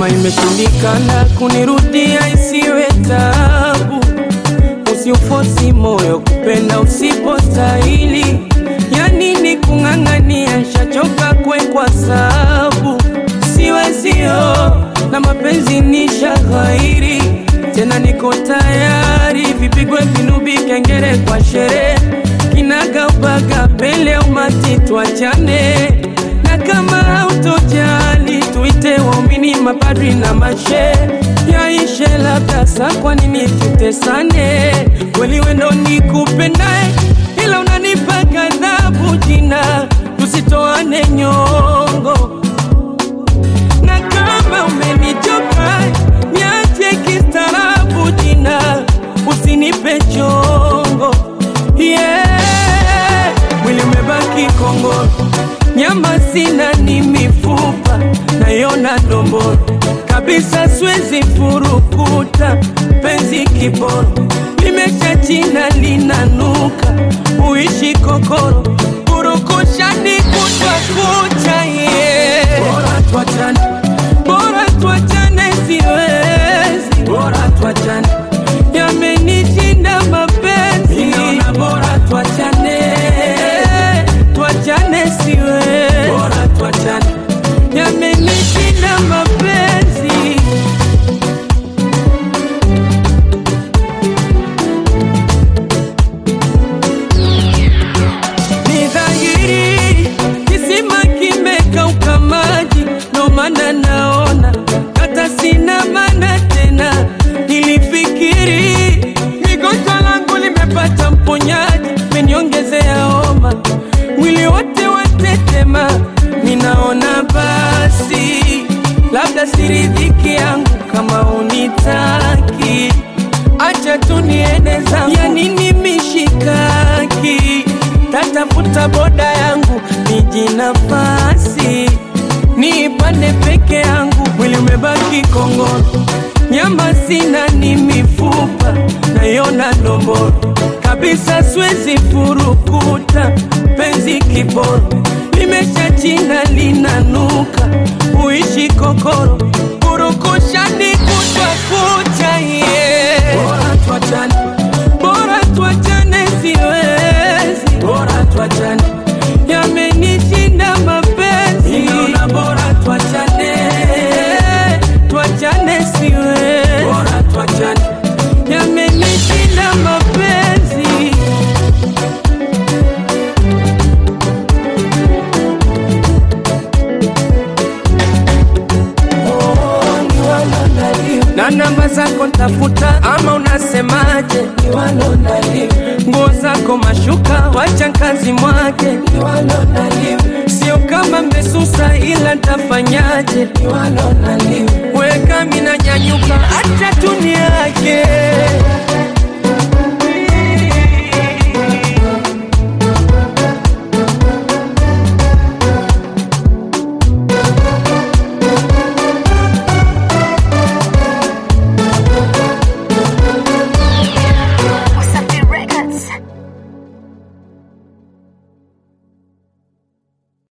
kama imeshindikana kunirudia isiwe tabu, usiufosi moyo kupenda usipostahili. Ya nini kung'ang'ania, shachoka kwe kwa sabu siwezio na mapenzi ni shaghairi tena, niko tayari vipigwe vinubi, kengere kwa sherehe, kinaga ubaga pele umati, tuachane na kama hautojali tuite waumini, mapadri na mashe yaishe, labda sa, kwa nini tutesane? Kweli wendo nikupendae, ila unanipa ghadhabu jina, tusitoane nyongo na kama umenichoka niache kistaarabu jina, usinipe chongo yeah. Mwili umebaki kongoro, nyama sina, ni mifupa nayona domboro kabisa, siwezi furukuta penzi kiboro, limesha china linanuka, uishi kokoro, purukushani kutwa kucha yeah. Bora tuachane, bora tuachane, siwezi, bora tuachane, yamenishinda mapenzi, ninaona bora tuachane, tuachane, siwezi, bora tuachane, yamenishinda mapenzi. Ni dhahiri kisima kimekauka maji, ndo maana naona hata sina maana tena. Nilifikiri migonjwa langu limepata mponyaji, meniongezea homa, mwili wote watetema. Ninaona basi labda siridhiki yangu kama unitaki, acha tu niende zangu, ya nini mishikaki tatafuta boda yangu niji nafasi niipande peke yangu, mwili umebaki kongoro, nyama sina, ni mifupa nayona ndomboro kabisa, siwezi furukuta penzi kiboro, limesha china linanuka, uishi kokoro, purukushani kutwa kucha yeah. Bora tuachane, bora tuachane, siwezi, bora tuachane, yamenishinda mapenzi, ninaona bora tuachane, tuachane, siwezi, bora tuachane, yamenishinda mapenzi. na namba zako ntafuta, ama unasemaje? Nguo zako mashuka, wacha kazi mwake, sio kama mmesusa, ila ntafanyaje? Weka mina nyanyuka